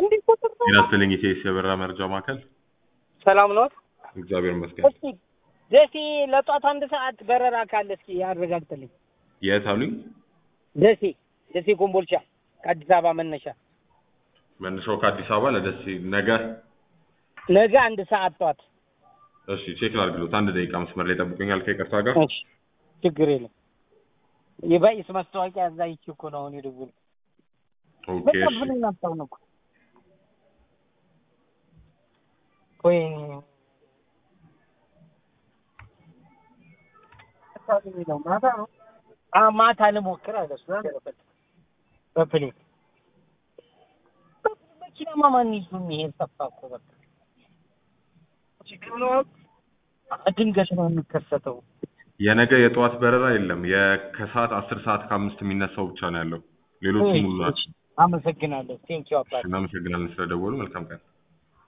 እንዲህ ቁጥር ነው። ጤና ይስጥልኝ ኢቴስ የበረራ መረጃ ማዕከል። ሰላም ነው። እግዚአብሔር ይመስገን። እስኪ ደሴ ለጧት አንድ ሰዓት በረራ ካለ እስኪ ያረጋግጥልኝ። የት አሉኝ? ደሴ ደሴ ኮምቦልቻ ከአዲስ አበባ መነሻ መነሻው ከአዲስ አበባ ለደሴ ነገ። ነገ አንድ ሰዓት ጧት። እሺ ቼክ ላድርግሎት። አንድ ደቂቃ መስመር ላይ ጠብቁኛል ከይቅርታ ጋር። እሺ ችግር የለም። የባይስ ማስታወቂያ እዛ ይቺ እኮ ነው አሁን የደወሉ ኦኬ በቃ እሺ ብሎኝ አጣውን እኮ ወይ ማታ ነው አ ማታ ልሞክር አለ እሱ በፕሌን መኪናማ ማን ይዞ የሚሄድ ጠፋ እኮ በቃ ችግር ነው ድንገት ነው የሚከሰተው የነገ የጠዋት በረራ የለም። የከሰዓት አስር ሰዓት ከአምስት የሚነሳው ብቻ ነው ያለው። ሌሎቹ ሙሉ ናቸው። አመሰግናለሁ ቴንኪው አባት እናመሰግናለን ስለደወሉ። መልካም ቀን።